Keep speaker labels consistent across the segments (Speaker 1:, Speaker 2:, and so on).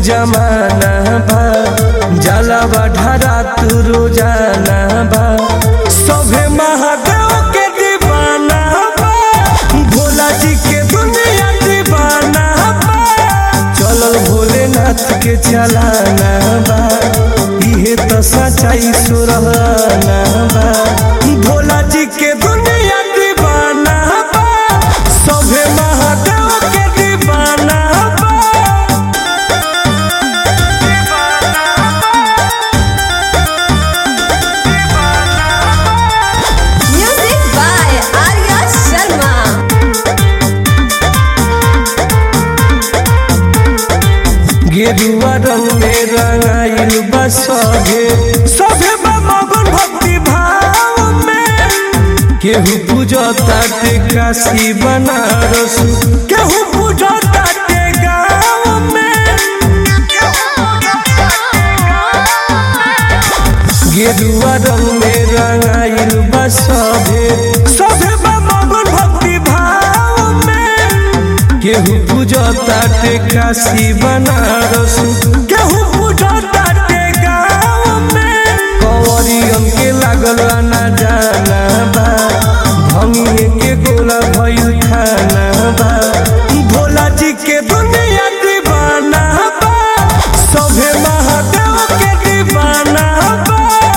Speaker 1: जमाना बा जाला बढ़ारा तू रोजाना बा सभे महादेव के दीवाना बा भोला जी के दुनिया दीवाना बा चलल भोलेनाथ के चलाना बा इहे तो सच्चाई सुरहाना बा भोला जी के दुनिया दीवाना बा सभे महादेव के दीवाना बा
Speaker 2: Music by Arya Sharma.
Speaker 1: गेरुआ रंग में रंगाइल बा सभे सभे बा मगन भक्ति भाव में केहू पूजता ते काशी बनारस केहू पूजता ते गाँव में गेरुआ रंग में रंगाइल बा सभे सभे बा मगन भक्ति भाव में केहू पूजता ते काशी बनारस केहू पूजता ते गाँव में कंवरियन के लागल ना जाना बा भंगिए के गोला भइल खाना बा भोला जी के दुनिया दीवाना बा सभे महादेव के दीवाना बा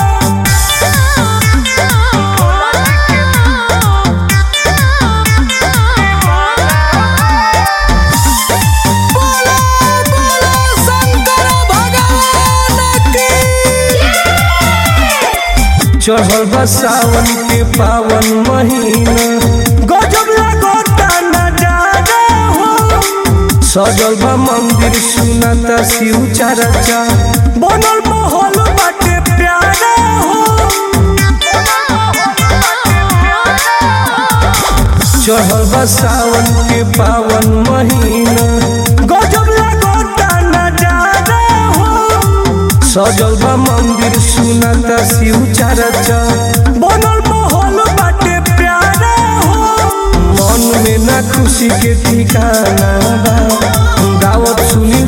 Speaker 1: चढ़ल बा सावन के पावन महीना गजब लागता नजारा हो सजल बा मंदिर सुनाता शिव चर्चा बनल माहौल बाटे प्यारा हो चढ़ल बा सावन के पावन महीना गजब लागता नजारा हो सजल बा मंदिर सुनाता शिव चर्चा बनल माहौल बाटे प्यारा हो मन में ना खुशी के ठिकाना बा गावत सुनी